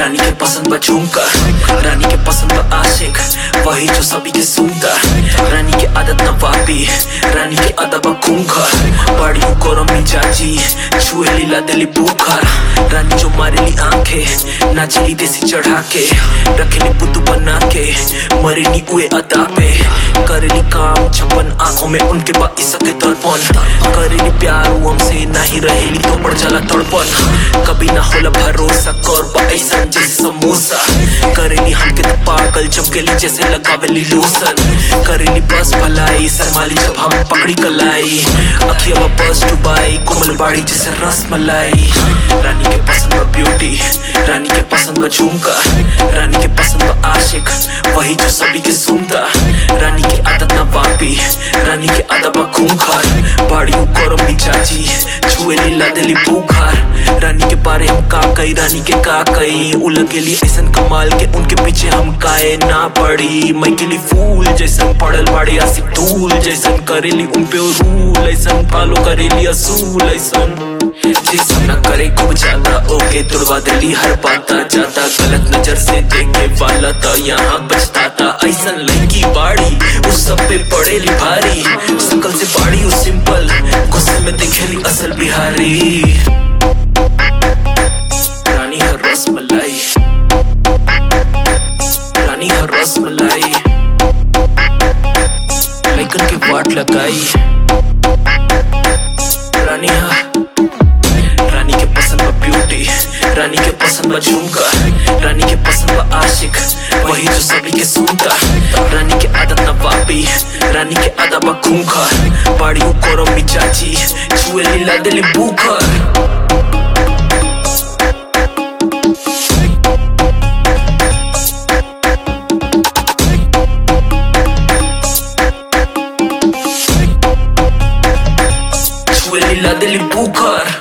रानी के पसंद बा झुमका रानी के पसंद बा आशिक वही जो सभी के सुनता रानी के आदत न वापी रानी के अदब खूंखर बड़ी गरम मिजाजी छुए लीला दिली बुखार रानी जो मारेली आंखें नाचली देसी चढ़ा के रखेली बुद्धू बना के मरेली उए अदा पे करेली काम छप्पन आंखों में उनके बा इसके दर्पण करेली प्यार वो हमसे नहीं रहेली तो बढ़ जाला तड़पन कभी ना होला भरोसा कर बा ऐसा जैसे समोसा करेली हमके तो पागल चमकेली जैसे लगावेली लोसन करेली बस भलाई शर्माली जब हम पकड़ी कलाई अखिया बस डुबाई कोमल बाड़ी जैसे रस मलाई रानी के पसंद बा ब्यूटी रानी के पसंद बा झुमका रानी के पसंद बा आशिक वही जो सभी के सुनता रानी की आदत ना वापी रानी के आदत बा खूंखार बाड़ी गरम मिजाजी छुए लीला दिली बुखार रानी के बारे हम का कई रानी के का कई उलग गेली ऐसन कमाल के उनके पीछे हम काए ना पड़ी मैं के लिए फूल जैसन पड़ल बाड़ी आसिक धूल जैसन करेली उन पे रूल ऐसन फॉलो करेली असूल ऐसन जिसम न करे खूब ज्यादा ओके तुड़वा दिली हर बात जाता गलत नजर से देखे वाला तो यहाँ बचता ऐसन लड़की बाड़ी उस सब पे पड़ेली भारी सकल से बाड़ी उस सिंपल गुस्से में दिखेली असल बिहारी रानी हर रस मलाई रानी हर रस मलाई लेकिन के वाट लगाई रानी हा रानी के पसंद बा ब्यूटी रानी के पसंद बा झुमका रानी के पसंद बा आशिक वही जो सभी के सुनता रानी के आदत ना वापी रानी के आदत बा खूंखा बाड़ी कोरम मिजाजी छुए लीला दिली बुखर छुए लीला दिली बुखर